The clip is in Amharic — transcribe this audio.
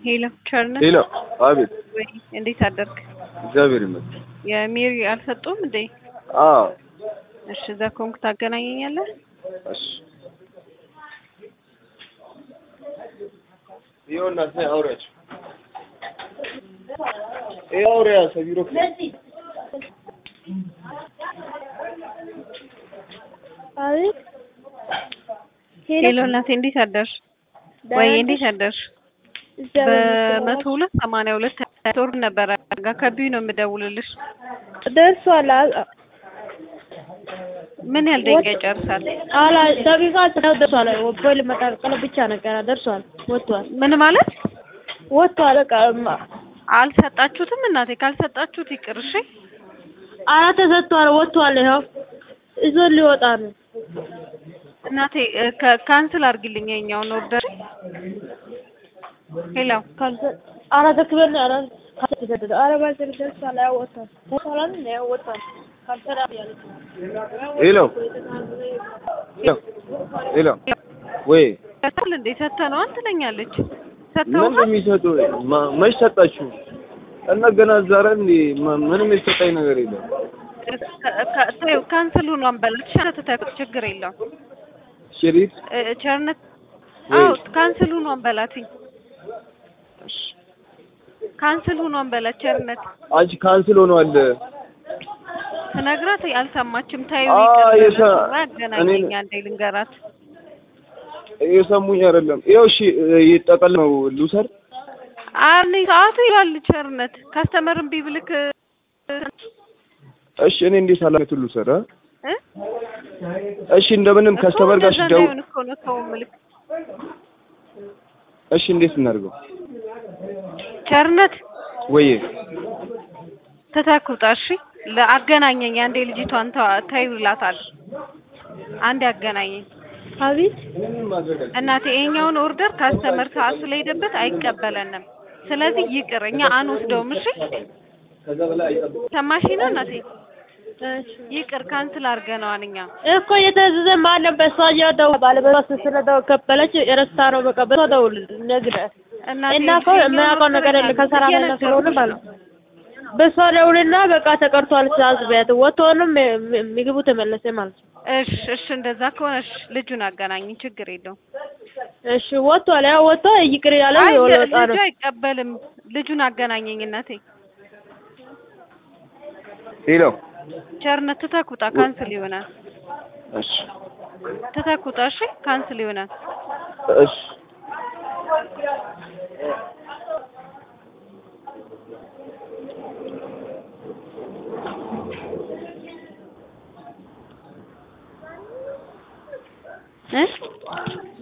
ሄሎ ቸርነት ሄሎ፣ አቤት። ወይ እንዴት አደርክ? እግዚአብሔር ይመስገን። የሜሪ አልሰጡም እንዴ? አዎ፣ እሺ እዛ ኮንክ ታገናኘኛለህ? እሺ። ይኸውና ስለ አውሪያቸው ይኸው አውሪያ ሰቢሮ አቤት ሄሎ እናቴ እንዴት አደርሽ? ወይ እንዴት አደርሽ? በመቶ ሁለት ሰማንያ ሁለት ቶር ነበረ ጋ ከቢዩ ነው የምደውልልሽ። ደርሷል። አ- ምን ያህል ደቂቃ ይጨርሳል? አላ ደቂቃ ነው ደርሷል። ፖይል መቀልቀል ብቻ ነገር ደርሷል። ወጥቷል ምን ማለት ወጥቷል። በቃ ማ- አልሰጣችሁትም? እናቴ ካልሰጣችሁት ይቅር እሺ። አራ ተሰጥቷል። ወጥቷል። ይኸው ይዞ ሊወጣ ነው። እናቴ እ፣ ከ- ካንስል አድርጊልኝ የኛውን ኦርደር። ሄሎ ካልሰ- አራ ተክበል አራ ካልተሰደደ አራ ባዘር ደርሷል። ያው ወጥቷል። ወጥቷል። ያው ወጥቷል። ካልሰራ ያለች ሄሎ ሄሎ ሄሎ፣ ወይ ሰጥተዋል እንዴ? ሰጥተነዋል ትለኛለች። ምን ሰጥተውታል? የሚሰጡ ማ- መች ሰጣችሁ? እና ገና ዛሬ እንዴ ማ- ምንም የተሰጠኝ ነገር የለም። ከ- ከ- ተይው፣ ካንስል ሆኗን በላት። ሸተተ ችግር የለውም። ሽሪት እ፣ ቸርነት ወይ አዎ ካንስል ሆኗን በላትኝ። ካንስል ሆኗን በላት ቸርነት አንቺ ካንስል ሆኗል። ትነግራት አልሰማችም። ታዩ አ ይቅር የሰ- ያገናኘኝ እኔ- አንዴ ልንገራት። የሰሙኝ አይደለም። ይኸው እሺ፣ ይጠቀል ነው ልውሰድ። አኒ ሰዓቱ ይላል ቸርነት ካስተመርን ቢብልክ እሺ፣ እኔ እንዴት ኃላፊነቱን ልውሰድ? አ? እ እሺ፣ እንደምንም ከስተመር ጋር እንደዛ ሲደውል እንዳይሆን እኮ ነው ተው ምልክ እሺ፣ እንዴት እናድርገው? ቸርነት ወይ ተተኩጣ እሺ ለአገናኘኝ አንዴ ልጅቷን ተ- ተይው ይላታል። አንዴ አገናኘኝ አቤት እናቴ ይሄኛውን ኦርደር ካስተመር ሰዓት ስለሄደበት አይቀበለንም። ስለዚህ ይቅር እኛ አንወስደውም። እሺ ሰማሽ ነው እናቴ ይቅር ካንስል አድርገነዋል እኛ እኮ የተዘዘ ማለም በሷ እያደው ባለበሷ ስለደው ከበለች ረስታ ነው በቃ በሷ ደውል ነግረ እናቴ እና እኮ የማያውቀው ነገር የለ ከሰራ ላይ ስለሆነ ማለት ነው። በሷ ደውልና በቃ ተቀርቷል ትእዛዝ ቤት ወጥቶንም ም- ምግቡ ተመለሰ ማለት ነው። እሺ እሺ እንደዛ ከሆነ እሺ ልጁን አገናኝ ችግር የለውም። እሺ ወጥቷል። ያው ወጥቶ ይቅር ያለ አይ ወጣ ልጁ ነው። አይቀበልም። ልጁን አገናኘኝ እናቴ ሄሎ፣ ቸርነት ትተኩጣ ካንስል ይሆናል። እሺ ትተኩጣ እሺ ካንስል ይሆናል። እሺ እ